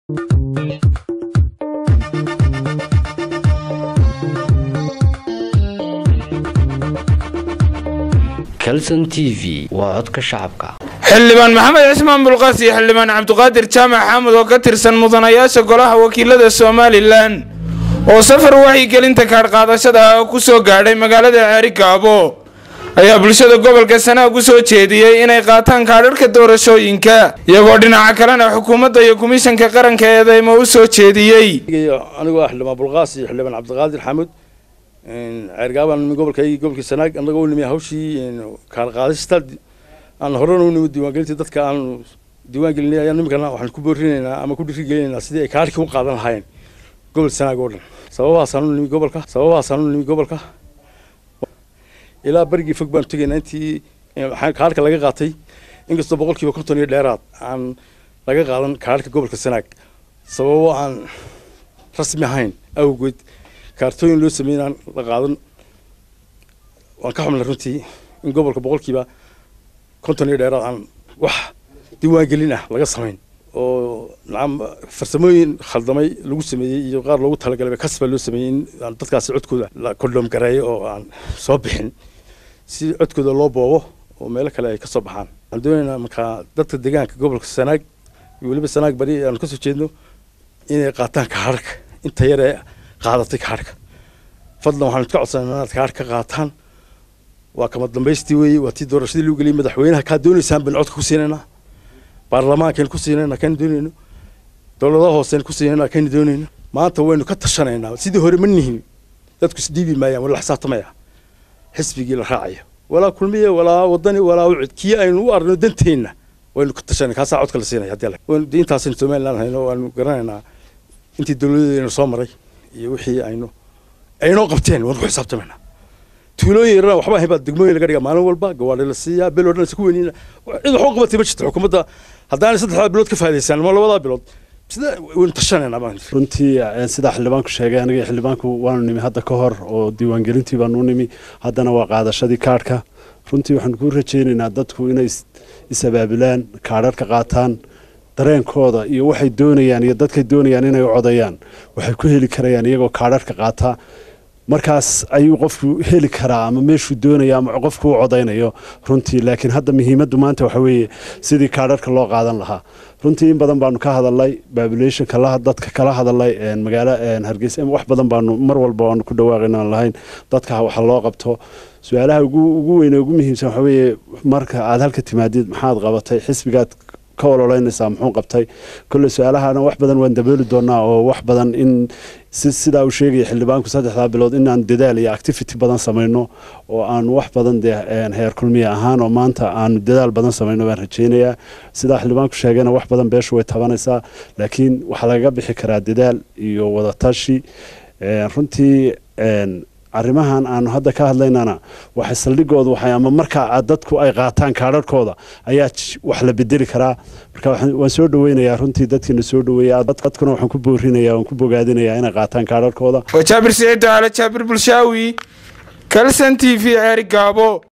calson t v waa codka shacabka xildhibaan maxamed cismaan bulqaas iyo xildhibaan cabdiqaadir jaamac xaamud oo ka tirsan mudanayaasha golaha wakiilada somalilan oo safar waxyigelinta kaadhqaadashada ah ku soo gaadhay magaalada ceeri gaabo ayaa bulshada gobolka sanaag u soo jeediyey inay qaataan kaadharhka doorashooyinka iyagoo dhinaca kalena xukuumadda iyo komishanka qaranka eedeymo u soo jeediyey anigoo ah xildhibaan bulqaas iyo xildhibaan cabdiqaadir xaamud ceergaabaan gobolka gobolkii sanaag annagoo nimi hawshii kaadhqaadista aan horena u nimi diiwaangelintii dadka aan diiwaan gelinay ayaan nimikana waxaan ku boorinaynaa ama ku dhiirigelinaynaa sidii ay kaadhkii u qaadan lahaayeen gobol sanaag oo dhan sababahaasaan u nimi gobolka sababahaasaan u nimi gobolka ilaa berigii fog baanu tegaynaa intii kaadhka laga qaatay inkastoo boqolkiiba konton iyo dheeraad aan laga qaadan kaadhka gobolka sanaag sababo aan rasmi ahayn awgeed kaartooyin loo sameeyey aan la qaadan waan ka xumnay runtii in gobolka boqolkiiba konton iyo dheeraad aan wax diiwaangelin ah laga samayn oo nacam farsamooyin khaldamay lagu sameeyey iyo qaar loogu talagalay kasba loo sameeyey in dadkaasi codkooda la kondhom gareeyo oo aan soo bixin si codkooda loo boobo oo meelo kale ay ka soo baxaan waxaan doonaynaa markaa dadka deegaanka gobolka sanaag iyo weliba sanaag bari aanu kasoo jeedno inay qaataan kaadhka inta yaree qaadatay kaadhka fadlan waxaanu ka codsanaa inaad kaadh ka qaataan waa kama dambaystii weeye waa tii doorashadii lagu geliyay madaxweynaha kaa doonaysaan baynu codka ku siinaynaa baarlamaankaynu ku siinayna kaynu doonayno dowladaha hooseynu ku siinayna kaynu doonayno maanta waynu ka tashanaynaa sidii hore ma nihin dadku isdhiibi maayaan wala xisaabtamaya xisbigii la raacaya walaa kulmiye walaa wadani walaa ucid kii aynu u arno danteenna waynu ka tashanay kaasaa codka la siinaya haddii intaasaynu somaliland hayno waanu garanaynaa intii dowladeedaynu soo maray iyo wixii aynu aynoo qabteen waanu ku xisaabtamaynaa tuulooyin yarana waxba ahayn baa degmooyin laga dhigaa maalin walba gawaadhi la siiyaa bel oo dhan isku weynina cid wax u qabatay ma jirto xukuumadda haddaanay saddexdaa bilood ka faa'idaysaan ama labadaa bilood sida waynu tashanaynaa baan runtii sidaa xildhibaanku sheegay aniga xildhibaanku waanu nimi hadda ka hor oo diiwaangelintii baanu nimi haddana waa qaadashadii kaadhka runtii waxaan ku rajaynaynaa dadku inay is-abaabulaan kaadharka qaataan dareenkooda iyo waxay doonayaan iyo dadkay doonayaan inay u codayaan waxay ku heli karayaan iyagoo kaadharka qaataa markaas ayuu qofku heli karaa ama meeshuu doonaya ama qofku u codaynayo runtii laakiin hadda muhiimaddu maanta waxa weeye sidii kaadharka loo qaadan lahaa runtii in badan baanu ka hadalnay babulationka dadka kala hadalay magaalo hargeysa wax badan baanu mar walba waanu ku dhawaaqayna lahayn dadka waxa loo qabto su-aalaha ugu weyne ugu muhiimsan waxa weeye marka aad halka timaadid maxaad qabatay xisbigaad ka ololeynaysaa muxuu qabtay kolle su-aalahana wax badan waan dabooli doonaa oo wax badan in sidaa uu sheegaya xildhibaanku saddexdaa bilood inaan dadaal iyo activity badan samayno oo aanu wax badan dee heer kulmiya ahaan oo maanta aanu dadaal badan samayno baan rajaynayaa sidaa xildhibaanku sheegayna wax badan beeshu way tabanaysaa laakiin waxaa lagaga bixi karaa dadaal iyo wadatashi runtii arrimahan aanu hadda ka hadlaynana waxay saldhigoodu waxay ama markaa dadku ay qaataan kaadharhkooda ayaa wax la bedeli karaa marka waan soo dhaweynayaa runtii dadkiina soo dhaweeya dadkuna waxaan ku boorinaya waan ku bogaadinayaa inay qaataan kaadharhkooda waa jaabir siciid daale jaabir bulshaawi kalsan t v ceeri gaabo